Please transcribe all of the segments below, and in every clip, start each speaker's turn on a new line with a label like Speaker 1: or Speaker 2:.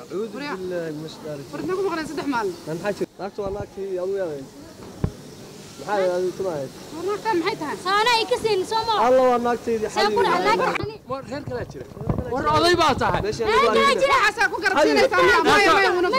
Speaker 1: أعوذ
Speaker 2: وريا.
Speaker 1: بالله من الشيطان الرجيم
Speaker 2: warna ku maqneen saddex maalin
Speaker 1: أنا حاجة ناقته ولا ناقتي أبو يا maxaa aad tumaayay
Speaker 2: warnaagtaan maxay tahay
Speaker 3: saana ay ka siin soo ma
Speaker 1: alla waa naagtaydi
Speaker 3: saan ku dhaxlaa ani
Speaker 4: war reer kalaa jira war oday baa tahay
Speaker 1: meeshaan
Speaker 3: Aa,
Speaker 1: waa
Speaker 3: jira.
Speaker 2: waxaasaa ku garabsiinaysaa miya maya maya una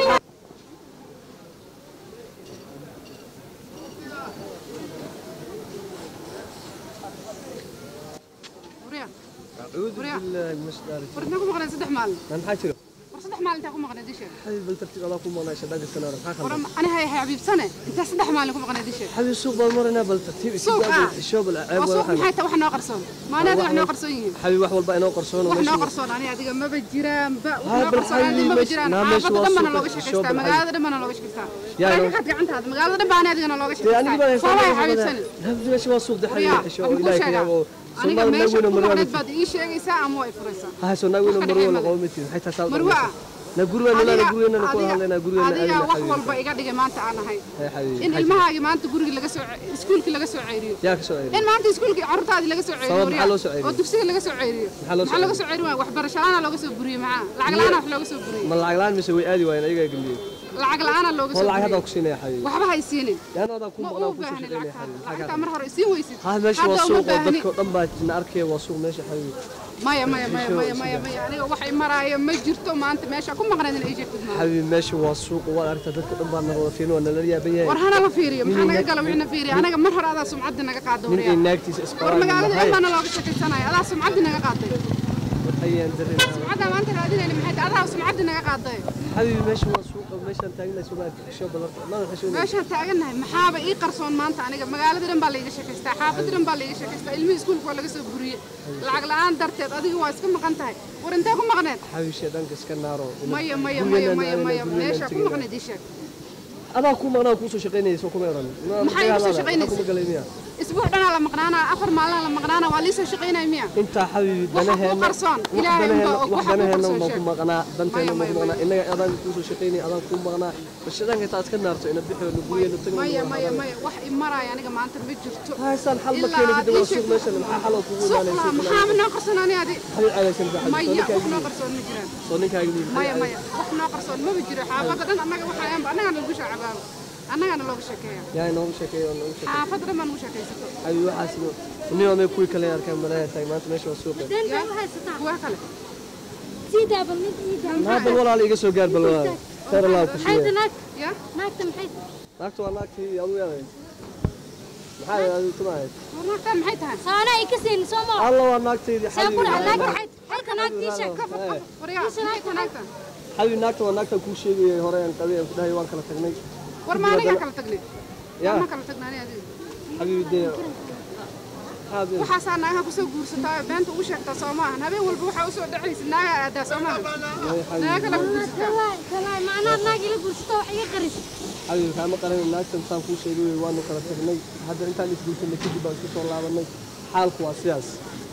Speaker 2: warya
Speaker 1: أعوذ
Speaker 2: وريا.
Speaker 1: بالله من الشيطان الرجيم
Speaker 2: warna ku maqneen saddex maalin
Speaker 1: أنا حاجة
Speaker 2: war saddex maalin intaa ku maqneen disheeg
Speaker 1: حبيبي بل ترتيب الله كم والله شداق السنة maxaa
Speaker 2: war
Speaker 1: khaldan
Speaker 2: ani hay xabiibsane intaa saddex maalin ku maqneen disheeg
Speaker 1: حبيبي السوق بالمرنا بل ترتيب
Speaker 2: سوق، آه.
Speaker 1: الشوب العيب
Speaker 2: waa suuq
Speaker 1: ولا
Speaker 2: maxay tahay wax noo qarsoon maanaada wax noo qarsoon yihiin
Speaker 1: حبيبي wax walba inoo qarsoon
Speaker 2: wax noo qarsoon ani adiga maba jiraan ba wax
Speaker 1: Haa,
Speaker 2: noo
Speaker 1: bal
Speaker 2: qarsoon ani
Speaker 1: xalli
Speaker 2: maba
Speaker 1: meesha-
Speaker 2: jiraan
Speaker 1: naa meesha
Speaker 2: xaafadda
Speaker 1: waa
Speaker 2: dhan bana
Speaker 1: suuqa,
Speaker 2: looga
Speaker 1: show
Speaker 2: sheekaystaa
Speaker 1: bal
Speaker 2: magaalada dhan bana looga sheekaystaa
Speaker 1: Yaa,
Speaker 2: laakiin
Speaker 1: inoo-
Speaker 2: waxaad gacantaada magaalada dhan baa ani adigana looga
Speaker 1: dee aniga baa
Speaker 2: sheekaystaa soo way xabiibsane
Speaker 1: habdi meesha waa suuq daxay
Speaker 2: waryaa
Speaker 1: xisho
Speaker 2: ama kuu
Speaker 1: ilaahay
Speaker 2: sheegaa
Speaker 1: kiyabo
Speaker 2: aniga
Speaker 1: Soomaali
Speaker 2: meesha
Speaker 1: naguna
Speaker 2: ku
Speaker 1: marwada
Speaker 2: maqneed baad ii sheegaysaa ama way furaysaa
Speaker 1: ha soo naguna
Speaker 2: Wax ka
Speaker 1: marwada
Speaker 2: dhexeeya
Speaker 1: qowmiti maxay tahay saad
Speaker 2: marwa
Speaker 1: na gurigana na
Speaker 2: adiga
Speaker 1: gurigana ku hadlayna
Speaker 2: adiga
Speaker 1: gurigana
Speaker 2: adiga wax walba iga dhigay maanta aan ahay
Speaker 1: hay xabiibi
Speaker 2: in ilmahaagi maanta guriga laga soo iskuulkii laga soo ceeriyo
Speaker 1: yaa ka soo eeday
Speaker 2: in maanta iskuulkii carruurtaadii laga soo ceeriyo
Speaker 1: Sabab
Speaker 2: waryaa.
Speaker 1: maxaa loo soo ceeriyo?
Speaker 2: oo dugsiga laga soo ceeriyo
Speaker 1: Maxaa loo soo
Speaker 2: maxaa laga soo ceeriyo waay waxbarasho la'aana looga soo buriyey maxaa lacag la'aana wax looga soo buriyey
Speaker 1: ma lacag la'aan mise way aadi waayeen ayaga gambiyey
Speaker 2: lacag la'aana looga
Speaker 1: oo
Speaker 2: soo
Speaker 1: lacag hadda
Speaker 2: buriyey
Speaker 1: ku siinaya xabiibi
Speaker 2: waxba hay siinin
Speaker 1: yaana wadaa ku
Speaker 2: ma
Speaker 1: maqnaa
Speaker 2: u
Speaker 1: ku soo
Speaker 2: baahni
Speaker 1: shaqeynaya
Speaker 2: lacagtaada
Speaker 1: xabiibi
Speaker 2: lacagtaa mar hore isiin weysid
Speaker 1: ha meesha waa
Speaker 2: Hadda uma
Speaker 1: suuq oo
Speaker 2: baahni.
Speaker 1: dadka dhan baa na arkaya waa suuq meesha xabiibi
Speaker 2: maya maya maya maya maya maya aniga wax i maraayo ma jirto maanta meesha ku maqneed in ay jirtid maaha
Speaker 1: xabiibi meesha waa suuq waa aragta dadka dhan baa na wada fiirin waa nala yaaban yahay
Speaker 2: war hana la fiiriyo maxaa
Speaker 1: Nin
Speaker 2: naga
Speaker 1: ina-
Speaker 2: gala wixina fiiriyo anaga mar hore adaa sumcaddi naga qaada
Speaker 1: nin ay
Speaker 2: waryaa
Speaker 1: naagtiisa
Speaker 2: war
Speaker 1: isqabaan
Speaker 2: magaalada
Speaker 1: maxay
Speaker 2: ilmaana looga sheekaysanaya adaa sumcaddi naga qaaday
Speaker 1: ayaan darin
Speaker 2: sumcaddaa maanta raadinayna maxay tahay adaa sumcaddi naga qaaday
Speaker 1: xabiibi meesha waa suuq meeshaan taagnahay soo maarka xisho balarta ma xisho
Speaker 2: meeshaan taagannahay maxaaba ii qarsoon maanta aniga magaalada dhan baa laiga sheekaystaa xaafadda dhan baa laiga sheekaystaa ilmihii iskuulka waa laga soo buriyey lacag la'aan darteed adiga waa iska maqan tahay war intee ku maqneed
Speaker 1: xabiibi sheedanka iska naaro
Speaker 2: maya maya maya maya maya meesha ku maqneed ii sheeg
Speaker 1: adaa ku maqnaa ku soo shaqeynayay soo kuma oran
Speaker 2: Maxay igu soo shaqeynaysa?
Speaker 1: kuma galay miya
Speaker 2: isbuuc dhanaa la maqnaanaa afar maalina la maqnaanaa waa liisoo shaqaynaya miya
Speaker 1: intaa xabiibi
Speaker 2: Waxa ku
Speaker 1: danaheena
Speaker 2: qarsoon, Ilaahay unbaa og, waxa ku
Speaker 1: danaheena
Speaker 2: qarsoon
Speaker 1: baan ku
Speaker 2: sheeg.
Speaker 1: maqnaa danteena
Speaker 2: Maya,
Speaker 1: baan ku
Speaker 2: maya,
Speaker 1: maqnaa inaga adaan ku soo shaqeynay adaan ku maqnaa bashadanka inta iska naarto ina bixio na gurigeena tagno
Speaker 2: maya maya maya wax i maraya aniga maanta ma jirto
Speaker 1: haysaan xal ma
Speaker 2: Ilaa
Speaker 1: keeni kadib waa
Speaker 2: ii sheeg-
Speaker 1: suuq meeshan maxaa xal oo kugu
Speaker 2: suuq
Speaker 1: imaanay
Speaker 2: laha maxaa ma noo qarsoon ani adi
Speaker 1: xabiib calaysan baa
Speaker 2: maya wax noo qarsoon ma jiraan
Speaker 1: soo ninkaaga nii
Speaker 2: maya maya wax noo qarsoon maba jiro xaafadda dhan annaga waxaayanba annagana lagu shaacabaaba annagana looga sheekeeya
Speaker 1: yaa inoogu sheekeeyo noogu sheekeeyo
Speaker 2: xaafadda dhan baa nagu sheekaysato
Speaker 1: xabiib waxaas nin waa may kuwii kale arkaan malaha taag maanta meesha waa suuqa
Speaker 3: dan baa u haysataa
Speaker 2: kuwa kale
Speaker 3: sii daabal mid ii daa
Speaker 1: maa bal walaal iga soo gaar bal walaal khayr allah ku
Speaker 3: maxay
Speaker 1: siiyo
Speaker 3: naag
Speaker 2: ya
Speaker 3: naagta maxay
Speaker 1: naagta waa naagtii adu yaabay maxaa adu tumaayay
Speaker 2: warnaagtaan maxay tahay
Speaker 3: saana ay ka siin soo ma
Speaker 1: alla waa naagtaydi
Speaker 3: saan ku dhaxlaa
Speaker 1: xabiib
Speaker 3: naag halka naagtii sheeg
Speaker 2: waryaa maxay ku naagtaan
Speaker 1: xabiib naagta waa naagta kuu sheegayay hore aan qabay aan ku dhahay waan kala tagnay
Speaker 2: war ma aniga kala tagnay
Speaker 1: yaa
Speaker 2: ma kala tagnaa ani adiga
Speaker 1: xabiib dee xabiib
Speaker 2: waxaasaa naagaha kusoo guursataa beenta ugu sheegtaa soo maahan habeen walba waxaa usoo dhacaysa naaga aadaa soo maahan naaga kala guursataa
Speaker 3: kalaay kalaay macnaha naag ila guursato wax iga qaris
Speaker 1: xabiib kaama qaran naagtan saan kuu sheegay waanu kala tagnay hadda intaan isguursanay kadib baan isku soo laabanay xaalku waa sidaas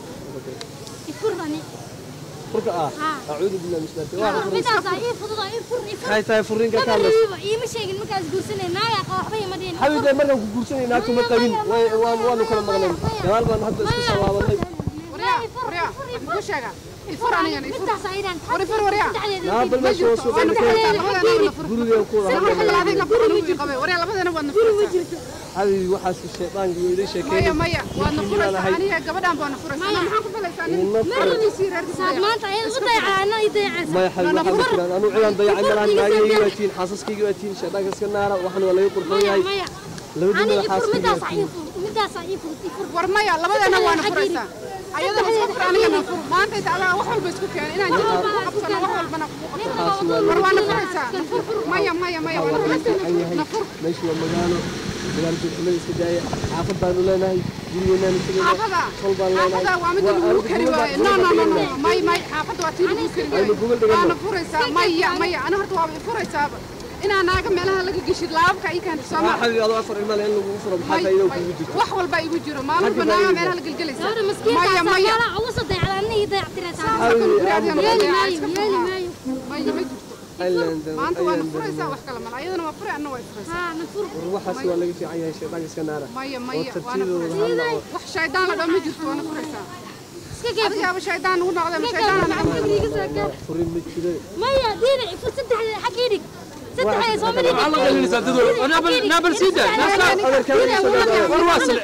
Speaker 3: ifur ani
Speaker 1: furka ah
Speaker 3: Haa.
Speaker 1: acuudu billahi min shaytaani waa furka
Speaker 3: midaas ii fudud ii fur ii fur
Speaker 1: maxay tahay furrinka ka hadlaysa
Speaker 3: Maba iima sheegin markaas guursanay naaga qaba waxba ima dhihin
Speaker 1: xabiib dee markaan ku guursanay naagtu ma qabin way- waan- waanu kala maqnay gadaal baan hadda isku soo laabanay
Speaker 2: waryaa waryaa wax ku sheega ifur anigana ifur
Speaker 3: midaas aydan
Speaker 2: war ifur waryaa
Speaker 1: naa bal meesha waa suuqa
Speaker 2: waana furaysaa labadana waana fur
Speaker 1: guriga ku wada
Speaker 2: Sawir
Speaker 1: hadlayna
Speaker 2: xilaaday la fur anigu qabay waryaa labadana waadna furaysaa
Speaker 1: xabiib waxaas shaydaanka iyo idin
Speaker 2: maya
Speaker 1: sheekeeyay
Speaker 2: maya waadna furaysaa aniga gabadhaan baana furaysaa Ana maxaan ku falaysaa nin
Speaker 1: Ina furay.
Speaker 2: maradiisii reerkiisa
Speaker 3: saad maanta ayada u dayacana ii dayacaysa
Speaker 1: maya xabiib waxaa ma jiraan anuu cilaan dayacay malahan naagaygi waa tiin xaasaskaygi waa tiin shaydaanka iska naara waxan waa laga qurxoon
Speaker 3: maya
Speaker 1: yahay
Speaker 3: maya
Speaker 1: labadii
Speaker 3: ani
Speaker 1: madax
Speaker 3: ifur
Speaker 1: xaaskaygi
Speaker 3: midaas
Speaker 1: waa
Speaker 3: ii
Speaker 1: tiin
Speaker 3: fur midaas ii fur ii fur
Speaker 2: war maya labadana waana
Speaker 3: Xaggii.
Speaker 2: furaysaa ayadana iska fur anigana fur maanta inta adaa wax walba isku keenay inaan jirka ku qabsano wax walbana ku qabsano war waana furaysaa na fur fur maya maya maya waana furaysaa na fur
Speaker 1: meeshu waa magaalo magaalo joogxumada iska daaya xaafad baanu leenahay gurigeenaanu tegayna
Speaker 2: xaafada
Speaker 1: sol baan leenahay
Speaker 2: xaafada waa mid lagu kari waayo no no no no may may xaafada waa tii lagu kari
Speaker 1: Aynu gogol
Speaker 2: waayo
Speaker 1: dhigano.
Speaker 2: waana furaysaa maya maya ana horta waaba furaysaaba inaa naaga meelaha laga geshid laabka ii keenta soo
Speaker 1: waa
Speaker 2: maa
Speaker 1: xabiib adoo afar ilmaale in lagu furo maxaa faa'iido kugu jirto
Speaker 2: wax walba igu jiro maalin walba naaga meelaha la gelgelaysa
Speaker 3: gabadha
Speaker 2: maya
Speaker 3: maskiinta
Speaker 2: maya
Speaker 3: sagaala ugu soo dayacda ana ii dayactiraysaa
Speaker 1: xabiib aamu
Speaker 3: yeeli maayo yeeli maayo
Speaker 2: maya ma jirto
Speaker 1: aylan
Speaker 2: maanta waana furaysaa wax kale mala ayadana waa furay anna way furaysaa
Speaker 3: haa na fur
Speaker 1: waxaas waa laga fiican yahay shaydaanka iska naara
Speaker 2: maya
Speaker 1: oo
Speaker 2: maya waana
Speaker 1: tartiibooda
Speaker 2: furaysaa
Speaker 1: hadla oo
Speaker 2: wax shaydaan la dhan ma jirto waana furaysaa
Speaker 3: iska gaab
Speaker 2: adigaaba shaydaan ugu noqday ma shaydaan
Speaker 3: iga soo gaab
Speaker 1: furin ma jire
Speaker 3: maya diinac fu saddexda xag ii dhig saddexda soo mari
Speaker 4: maxaa la qalinaysaa dadweyne naabal naabal sii daa war waa sile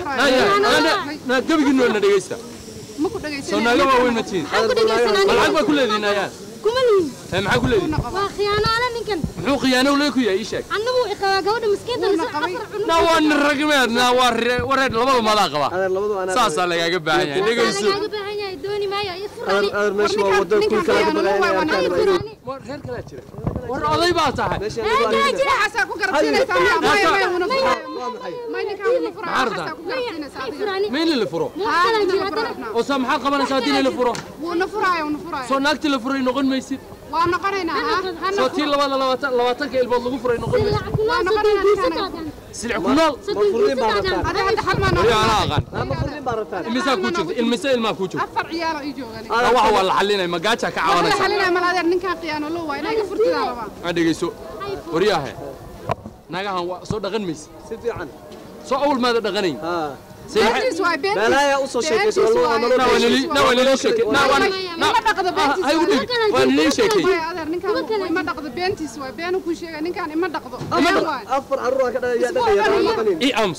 Speaker 4: naa gebigiinoo na dhegaysta
Speaker 2: ma ku
Speaker 4: soo
Speaker 2: dhagaysan
Speaker 4: naaga waaweyn ma tihin
Speaker 3: ku dhegeysan
Speaker 4: ma
Speaker 3: aniga
Speaker 4: lacag baa ku leedihin ayaan
Speaker 3: kuma lihin
Speaker 4: ee maxaa ku leedihin
Speaker 3: waa khiyaanaale ninkan
Speaker 4: muxuu khiyaano lee ku yahay ii sheeg
Speaker 3: annagu iqabaa gabadha miskiinta
Speaker 2: Wuuna
Speaker 3: lisa
Speaker 2: qabay.
Speaker 3: afar cunug
Speaker 4: naa waa nin ragmeed naa waa re- wareer labada madaa qaba
Speaker 1: adeer labadu anaa
Speaker 4: saasaa lagaaga baahan yahay dhegayso
Speaker 3: lagaaga baahan yahay dooni maayo iyo furani
Speaker 1: adeer adeer meesha waa wada kuul kala ka baqaynaya
Speaker 4: war reer kalaa jira war oday baa tahay
Speaker 1: meesha anagu aan
Speaker 2: waxaasaa ku garabsiinaysaa miya maya maya una furaayo
Speaker 1: waa maxay
Speaker 2: may ninkaan una furaayo
Speaker 4: Maxaa
Speaker 2: waxaasaa ku garabsiinaysaa adiga
Speaker 3: furani
Speaker 4: ma in la furo
Speaker 2: haa
Speaker 3: kala
Speaker 2: ninkaan
Speaker 3: jira
Speaker 2: la furo
Speaker 3: haddana
Speaker 2: rabnaa
Speaker 4: oo saa maxaad qabanaysaa haddii la furo
Speaker 2: wuuna furaayo una furaayo
Speaker 4: soo naagtii la furay noqon maysid
Speaker 2: waa noqonaynaa ha hana
Speaker 4: soo tii labada labaatan labaatanka ilmood lagu furay noqon maysid
Speaker 3: ilaa kunaa soddon biisa qaadan
Speaker 4: silic ku nool
Speaker 3: soddon
Speaker 1: furniin
Speaker 3: biisa
Speaker 1: baa
Speaker 3: qaadan
Speaker 2: hadda hadda hal maa
Speaker 4: wali
Speaker 2: noqon
Speaker 4: anaa aqaan
Speaker 1: ama furin baa rabtaan
Speaker 4: imisaa kuu jirta ilmise ilmaa kuu jirta
Speaker 2: afar ciyaalo ii joogan
Speaker 4: waxa waa la xalinay magaaja ka
Speaker 2: waxla
Speaker 4: cabanaysa
Speaker 2: xalinaya mal adeer ninkaan khiyaano loo waa inaga furtidaa rabaa
Speaker 4: aan dhegayso waryaahe naagahan waa soo dhaqan maysid
Speaker 1: si fiican
Speaker 4: soo awal maada dhaqanayn
Speaker 1: haa
Speaker 2: beentiis waay beentiis
Speaker 1: meelaha u soo sheekayso
Speaker 2: Beentiis
Speaker 1: waa
Speaker 2: waaye.
Speaker 4: naa waa nili naa waa nili sheekay naa waa
Speaker 2: Ima dhaqdo beentiis
Speaker 4: hay u dhig waa nili sheekay
Speaker 2: Maya adeer ninkaan ima dhaqdo beentiis waay beenu kuu sheegay ninkaan ima dhaqdo been waay
Speaker 1: afar carruur aan ka dhalay yaa dhaqaya aan maqanin
Speaker 4: i ams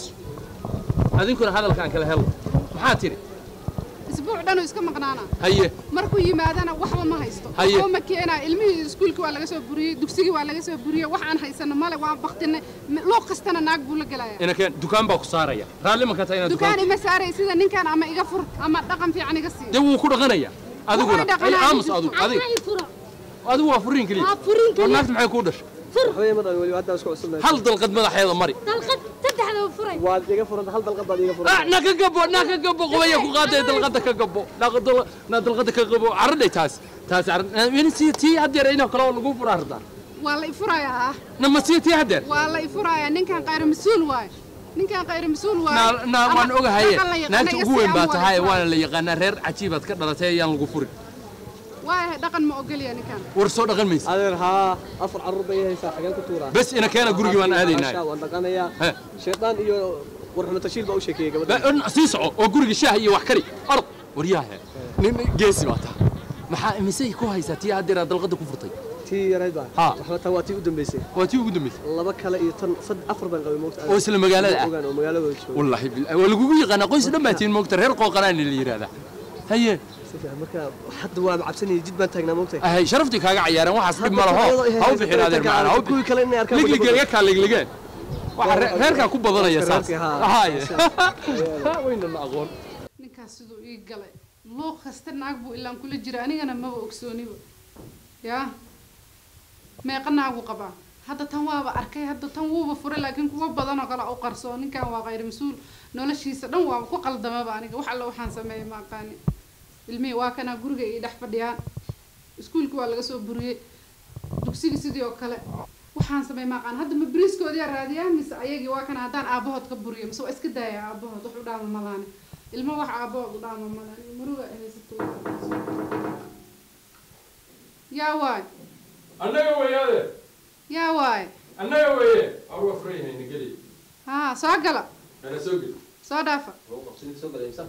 Speaker 4: adinkuna hadalkaan kala helo maxaa tiri
Speaker 2: isbuuc dhan uu iska maqnaana
Speaker 4: haye
Speaker 2: markuu yimaadana waxba ma haysto
Speaker 4: Haye.
Speaker 2: waxba ma keenaa ilmihii iskuulka waa laga soo buriyey dugsigii waa laga soo buriyey wax aan haysano male waan baktinay luuq kastana naag buu la gelaya
Speaker 4: inakeen dukaan baa ku saaraya raalli ma ka tahay inaad
Speaker 2: dukaan
Speaker 4: dukaan
Speaker 2: ima saaray sida ninkaan ama iga fur ama dhaqan fiican iga sii
Speaker 4: dee wuu ku dhaqanaya adiguna
Speaker 2: Wuxuu dhaqanaya
Speaker 4: ay aamus
Speaker 2: jirto.
Speaker 4: adigu
Speaker 3: anaa
Speaker 4: adigu
Speaker 3: ii furo
Speaker 4: adigu waa furiin keliya
Speaker 3: waa furin
Speaker 4: war
Speaker 3: kaliya
Speaker 4: naagta maxay kuu dhashay
Speaker 1: waxba ma dhalin weli hadda isku cusubnahay
Speaker 4: hal dalqad madaxeeda mari
Speaker 3: dalqad saddexda furay
Speaker 1: waad iga furanta hal dalqad baad iga
Speaker 4: ah
Speaker 1: furanta
Speaker 4: na ka gabo na ka gabo qobaya ku qaaday dalqada ka gabo dalqada na dalqada ka gabo caradhay taas taas carad in si tii hadeer inoo kale oo lagu furaa rabtaa
Speaker 2: waa la ifurayaa ah
Speaker 4: na ma sii tii hadeer
Speaker 2: waa la ifurayaa ninkaan qayr mas-uul waay ninkaan qayr mas-uul waay
Speaker 4: na na waan
Speaker 2: Ama
Speaker 4: ogahaye
Speaker 2: dhaqan la yaqaana
Speaker 4: naagta
Speaker 2: iga
Speaker 4: ugu weyn
Speaker 2: sii
Speaker 4: baa
Speaker 2: ama
Speaker 4: tahay
Speaker 2: waa
Speaker 4: waana la yaqaanaa reer cajiibaad ka dhalatay ayaan lagu furin
Speaker 2: waayahay dhaqan ma ogolya ninkaan
Speaker 4: war soo dhaqan maysa
Speaker 1: adeer haa afar carruur bay haysaa xageen ku tuuraa
Speaker 4: bes ina keena gurigii waan aadaynaa
Speaker 1: Maasha, waan dhaqanayaa
Speaker 4: He.
Speaker 1: shaydaan iyo warxumo tashiil baa u sheekeeyey gabadha
Speaker 4: Ba- sii soco oo guriga shaah iyo wax kari orod waryaahe nin geesi baa tahay maxaa imisay ku haysaa tii hadeer aad dalqada ku furtay
Speaker 1: tii yarayd baa
Speaker 4: Ha.
Speaker 1: waxba tan waa tii u dambaysay
Speaker 4: waa tii ugu dambaysay
Speaker 1: laba kale iyo tan sad afar baan qabay moogta
Speaker 4: oo isla magaalada ah
Speaker 1: ogaan oo magaaladooda jooga
Speaker 4: wallaahi billahi waa lagugu yaqaanaa qoys dhan baa tiin moogta reer qooqanaani la yidhaahdaa haye
Speaker 1: Si fiican, marka hadda waa cabsanayay jid baan taagnaa moogta
Speaker 4: ahay sharaftii kaaga cayaareen waxaas dhib ma laho ha u bixin adeer macana ha u
Speaker 1: kuwii kale inay arkaan
Speaker 4: ligligeen kaa ligligeen waxa re- reerkaa ku badanaya saas
Speaker 1: Reerkii, haa.
Speaker 4: haye waynana aqoon
Speaker 2: ninkaas siduu ii galay luuq kasta naag buu ilaan kula jira anigana maba ogsooniba yaa meeqa naagu qabaa hadda tan waaba arkay hadda tan wuuba furay laakiin kuwa badan oo kale u qarsoo ninkan waa qayr mas-uul noloshiisa dhan waaba ku qaldamaba aniga wax alla waxaan sameeyay ma aqaani ilmihii waa kanaa guriga ii dhex fadhiyaan iskuulka waa laga soo buriyey dugsiga sidii oo kale waxaan sameey ma aqaan hadda ma beriiskoodiyaa raadiyaa mise ayagii waa kana haddaan aabahood ka buriyo mise waa iska daaya aabahood wax u dhaama malaane ilmo wax aabahood u dhaama malaane muruga ay haysato yaa waay
Speaker 4: annaga weeyaade
Speaker 2: yaa waay
Speaker 4: annaga weeye awra furayhayna geli
Speaker 2: haa soo gala
Speaker 4: kana soo geli
Speaker 2: soo dhaafa
Speaker 1: soo galaysa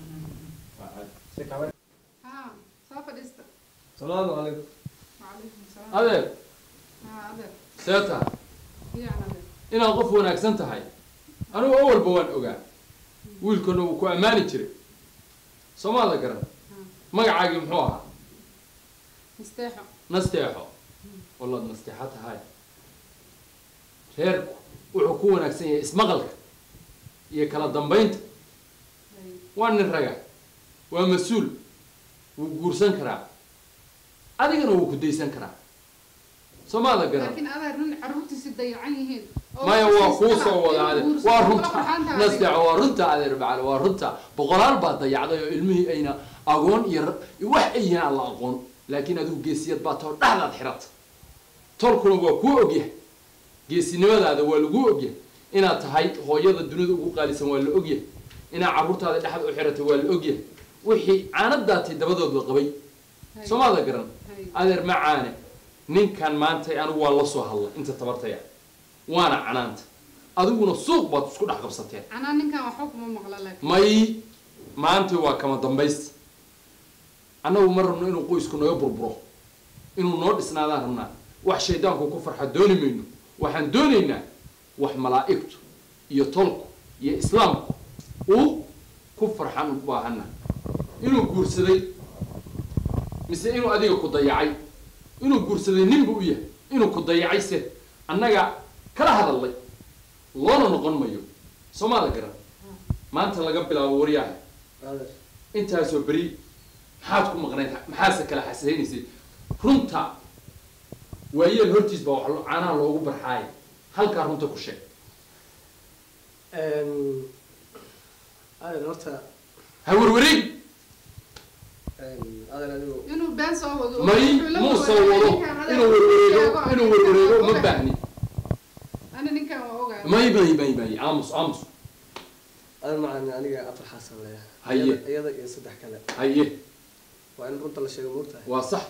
Speaker 2: haa soo fadhiista
Speaker 1: salaamu calaykum
Speaker 2: wacalaykum salaam
Speaker 4: adeer
Speaker 2: haa adeer
Speaker 4: see tahay
Speaker 2: iyaan adeer
Speaker 4: inaad qof wanaagsan tahay anigu awalba waan ogaa wiilkana wuu ku ammaani jiray soomaada garan magacaagii muxuu ahaa
Speaker 2: misteexo
Speaker 4: nasteexo wallaad nasteexo tahay reerku wuxuu ku wanaagsan yahay ismaqalka iyo kala dambaynta waa nin raga waa mas-uul wuu guursan karaa adigana wuu ku daysan karaa soomaada garan
Speaker 2: laakiin adeer nin carruurtiisi dayacan yihiin oo
Speaker 4: maya
Speaker 2: wax
Speaker 4: waa kuu
Speaker 2: siistana
Speaker 4: soo wada
Speaker 2: inuu
Speaker 4: adeer
Speaker 2: guursado,
Speaker 4: waa
Speaker 2: kula
Speaker 4: runta
Speaker 2: farxaan tahay
Speaker 4: nasteexo
Speaker 2: adiga.
Speaker 4: waa runta adeer macale waa runta boqolaal baa dayacday oo ilmihii ayna agoon iyo ra- iyo wax ayna aan la aqoon laakiin adigu geesiyad baa too dhexdaad xirata tolkuna waa kuu ogyahay geesinimadaada waa laguu ogyahay inaad tahay hooyada dunida ugu qaalisan waa la ogyahay inaad carruurtaada dhexda u xiratay waa la ogyahay wixii caanadaatay dabadoodba qabay
Speaker 2: Hay.
Speaker 4: soomaada garan
Speaker 2: Hay.
Speaker 4: adeer ma caane ninkan maanta anigu waa la soo hadla inta tabartaya waana canaanta adiguna suuq baad isku dhex qabsateen
Speaker 2: canaa ninkan waxba kuma maqla laakiin
Speaker 4: may maanta waa kama dambaysta annagu ma rabno inuu qoysku naga burburo inuu noo dhisnaadaan rabnaa wax shaydaanku ku farxa dooni mayno waxaan doonaynaa wax malaa'igtu iyo tolku iyo islaamku uu ku farxan u baahana inuu guursaday mise inuu adiga ku dayacay inuu guursaday ninbu u yahay inuu ku dayacay se annaga kala hadallay loona noqon mayo soomaada garan maanta laga bilaabo waryaha
Speaker 1: adeer
Speaker 4: intaasoo beri maxaad ku maqnayd maxaase kala xasaynaysay runta waayeel hortiis baa wax lo- caanaha loogu barxaaya halkaa runta ku sheeg
Speaker 1: adeer horta
Speaker 4: ha werwareeg
Speaker 1: adeer adigu
Speaker 2: inuu been soo wado
Speaker 4: may
Speaker 2: wuxuu la
Speaker 4: muu
Speaker 2: wadaagay
Speaker 4: soo wado
Speaker 2: ninkan hadal
Speaker 4: inuu werwareego
Speaker 2: sheego,
Speaker 4: inuu
Speaker 2: ninkan
Speaker 4: werwareego
Speaker 2: waa
Speaker 4: ma
Speaker 2: ogahay.
Speaker 4: baahni
Speaker 2: ana ninkan waa ogahay
Speaker 4: may may may may aamus aamus
Speaker 1: adeer macaan aniga afar xaasan leeyahay
Speaker 4: Haye.
Speaker 1: Iyada- iyada iyo saddex kale
Speaker 4: haye
Speaker 1: waa in runta la sheego moogtahay
Speaker 4: waa sax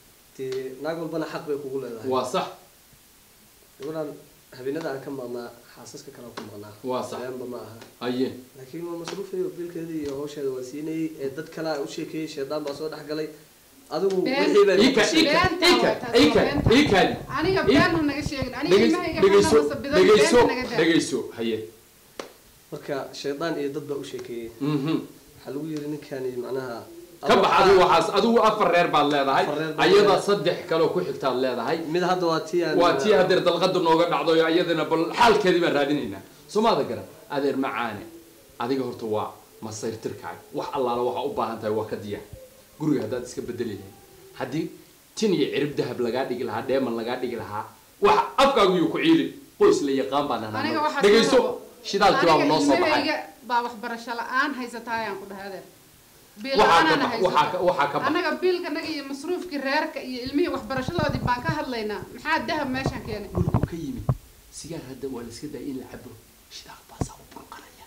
Speaker 1: dee naag walbana xaq bay kugu leedahay
Speaker 4: waa sax
Speaker 1: gabadhan habeenada aan ka maqnaa xaasaska kale aan ku maqnaa
Speaker 4: Waa sax.
Speaker 1: beenba ma aha
Speaker 4: haye
Speaker 1: laakiin waa masruufayo biilkeedii iyo hawsheeda waa siinayay ee dad kale aan u sheekeeyey shaydaan baa soo dhex galay adigu
Speaker 2: Been.
Speaker 1: wixii baa
Speaker 4: ika ika
Speaker 2: Beenta
Speaker 4: ika
Speaker 2: waa taas,
Speaker 4: ika
Speaker 2: waa beenta.
Speaker 4: ikaadi
Speaker 2: aniga
Speaker 4: Ii-
Speaker 2: been ha naga sheegin aniga
Speaker 4: dhegeyso
Speaker 2: ilmahayga
Speaker 4: dhegeyso
Speaker 2: xanaba sabidan
Speaker 4: dhegeyso
Speaker 2: beenta naga daa
Speaker 4: dhegeyso haye
Speaker 1: marka shaydaan iyo dad baa u sheekeeyey
Speaker 4: mhm
Speaker 1: waxaa lagu yiri ninkani macnaha
Speaker 4: ka bax adigu waxaas adigu afar reer baad leedahay
Speaker 1: Afar reer baad
Speaker 4: ayada
Speaker 1: leedahay.
Speaker 4: saddex kaloo ku xigtaad leedahay
Speaker 1: mid hadda waa tii aan
Speaker 4: waa tii hadeer dalqadu nooga dhacdo oo iyadana bal xaalkeedii baan raadinaynaa somaada garan adeer macaane adiga horta waa masayrtirkaaga wax allaala waxaa u baahan tahay waa ka diyaar guriga haddaad iska bedeli lahayd haddii tin iyo cirib dahab lagaa dhigi lahaa dheeman lagaa dhigi lahaa wax afkaagu yuu ku ciilin qoys la yaqaan baan
Speaker 2: aniga
Speaker 4: ahnaa
Speaker 2: waxaa
Speaker 4: dhegayso
Speaker 2: soo
Speaker 4: shidaalkii baa noo soo baxay
Speaker 2: ilmahayga baa waxbarasho la-aan haysataa ayaan ku dhahay adeer biil
Speaker 4: waxaa ka
Speaker 2: la-aanana
Speaker 4: bax waxaa ka
Speaker 2: haysata
Speaker 4: waxaa ka bax
Speaker 2: anaga biilkanaga iyo masruufkii reerka iyo ilmihii waxbarashadoodii baan ka hadlaynaa maxaa dahab meeshan keenay
Speaker 4: dhulku ka yimid sigaar hadda waa la iska daaya in la cabo shidaal baasaa u burqanaya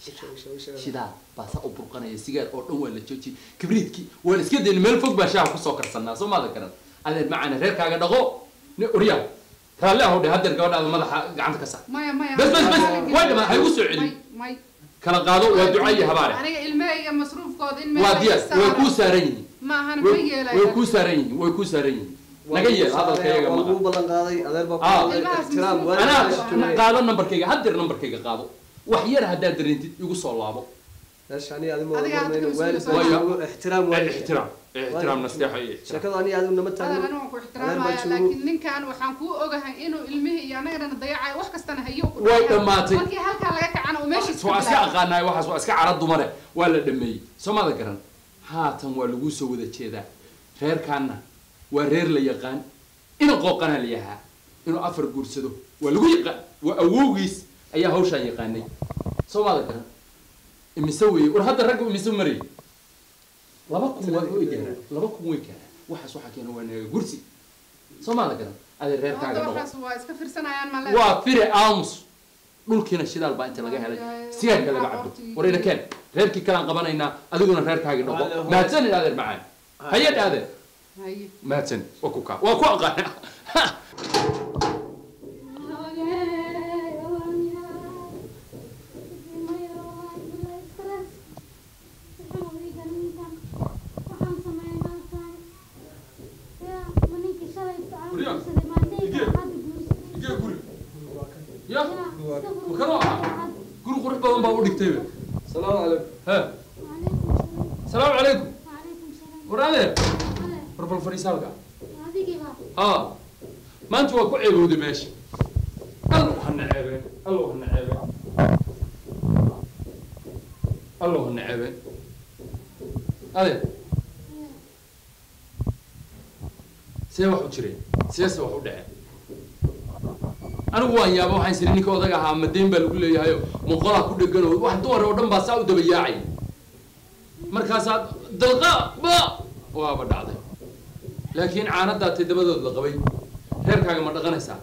Speaker 4: shidaal baasaa u burqanaya sigaar oo dhan waa la joojiyay kibriidkii waa la iska dayna meel fog baa shaaha kusoo karsanaa soo maada garan adeer macaane reerkaaga dhaqo ne oryaa raalli ahow dhe hadeer gabadhaada madaxa gacanta ka saar
Speaker 2: maya maya
Speaker 4: Bas, bas, bas,
Speaker 2: Aniga-
Speaker 4: way dhamaan, ha igu soo celin.
Speaker 2: May- may
Speaker 4: kala qaado waa duca iyo habaare
Speaker 2: aniga ilmahayga masruufkooda in meel
Speaker 4: waa
Speaker 2: laga
Speaker 4: diyaar way
Speaker 2: saaro.
Speaker 4: kuu saaran yihiin
Speaker 2: ma ahan ma
Speaker 4: way way
Speaker 2: yeelaya
Speaker 4: kuu saaran yihiin way kuu saaran yihiin naga yeel hadalka iyaga
Speaker 1: waa
Speaker 4: maqa
Speaker 1: lagu ballan qaaday adeer baa
Speaker 4: Ah.
Speaker 1: ku qaaday
Speaker 2: Ilmahaas
Speaker 1: ixtiraam
Speaker 2: masruuf-
Speaker 1: waalidka
Speaker 4: anaa
Speaker 1: ixtiraam.
Speaker 4: qaado nambarkayga haddeer nambarkayga qaado wax yar haddaad dareentid igu soo laabo
Speaker 1: meesha aniga adigu
Speaker 2: Adiga
Speaker 1: ma
Speaker 2: hadda
Speaker 1: waalid
Speaker 2: kala
Speaker 1: baa
Speaker 4: soo-
Speaker 1: joogo, ixtiraam waalidka
Speaker 4: ixtiraam ixtiraam nasteexa iyo ixtiraam
Speaker 1: sheekadu aniga adigu nama
Speaker 2: adeer
Speaker 1: taagno
Speaker 2: aniga waan ku
Speaker 1: adeer
Speaker 2: ixtiraamaya
Speaker 1: baa joogo
Speaker 2: laakiin ninkan waxaan kuu ogahay inuu ilmihii iyo anagana dayacayo wax kastana hayo ku
Speaker 4: Way
Speaker 2: dhacayo.
Speaker 4: dhammaatay.
Speaker 2: markii halkaa laga kacana uu meeshiis
Speaker 4: waa iska aqaanaay waxaas waa iska cara dumare waa la dhameeyey soomada garan haatan waa laguu soo wada jeedaa reerkaanna waa reer la yaqaan ina qooqana la yahaa inuu afar guursado waa lagu yaqaan waa awowgiis ayaa hawshaan yaqaanay soomada garan imise weeye war hadda ragga imise marayay laba kun waa way gaaraan laba kun way gaaraan waxaas waxaa keena waa naga gursi soomada garan adee reerkaaga
Speaker 2: hadda
Speaker 4: noqo
Speaker 2: waxaas waa iska firsanayaan ma le
Speaker 4: waa fire aamus dhulkiina shidaal baa inta laga helay sigaarka laga cabo warayna keen reerkii kalaan qabanaynaa adiguna reerkaagi dhaqo mahadsanid adeer macaan hayad adeer
Speaker 2: haye
Speaker 4: mahadsanid waa ku kaa waa ku aqaana ya guri qurux badan baa u dhigtayba
Speaker 1: salaamu calaykum
Speaker 4: he salaamu calaykum war adeer war bal fadhiisaalka haa maanta waa ku ceebowday meesha allow hana ceebeen allow hana ceebeen allow hana ceebeen adeer see wax u jireen seese wax u dhaceen anigu waan yaaba waxaan siri ninka odaga ahaa madeyn baa lagu leeyahayo muqolaa ku dhegan oo wax dumar oo dhan baa saa u daba yaacay markaasaa dalqa ba waaba dhacday laakiin caanadaa toddobadood la qabay reerkaaga ma dhaqanaysaa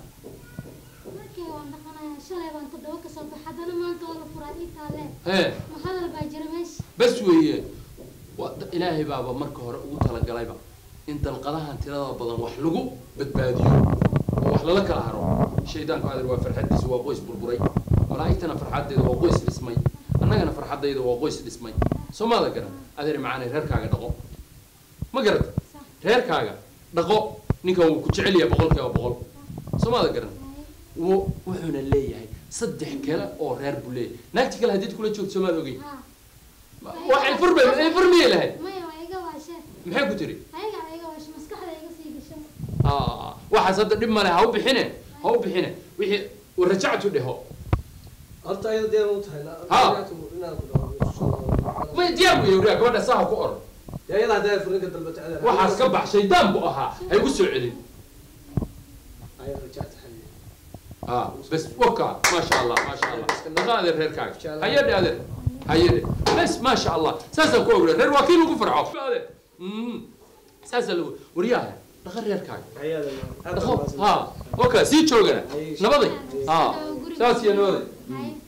Speaker 4: hee bas weeye waa da- ilaahay baaba marka hore ugu talagalayba in dalqadahan tirada badan wax lagu badbaadiyo oo wax lala kala haro shaydaanku adeer waa farxaddiisa waa qoys burburay malaa'igtana farxaddeeda waa qoys dhismay annagana farxaddayda waa qoys dhismay soo maada garan adeer macaanay reerkaaga dhaqo ma garata reerkaaga dhaqo ninkan wuu ku jecel yahay boqol kiiba boqol soomaada garan wuu wuxuuna leeyahay saddex kale oo reer buu leeyahay naagti kale haddiid kula joogto soomaad ogey waxay furmay ay furmiyay lahayd
Speaker 3: maya waa iga waashe
Speaker 4: maxay ku tiri
Speaker 3: ayaga waa iga waashe maskaxda iga sii gasho
Speaker 4: Ah, waxaas hadda dhib male ha u bixine ha u bixine wixii warajactu dheho
Speaker 1: horta ayada diyaar u tahay
Speaker 4: Ha.
Speaker 1: inaan ku dhawaaqo
Speaker 4: may diyaar buu yawriya gabadha saha ku oran
Speaker 1: ayada hadday furinka dalbata adeer
Speaker 4: waxaas ka bax shaydaan buu ahaa ha igu soo celin
Speaker 1: ayada rajacta xalli
Speaker 4: ah bas waka maasha allah maasha allah dhaqa adeer reerkaaga hayadhe adeer hayadhe bas maasha allah saasaan ku ogre reer waa kii lagu farxo adeer Mm. saasaa lagu waryaha dhaqa reerkaaga
Speaker 1: ayada
Speaker 4: dhaqo ha waka sii joogana nabaday ha saas iyo nabaday
Speaker 3: Haye.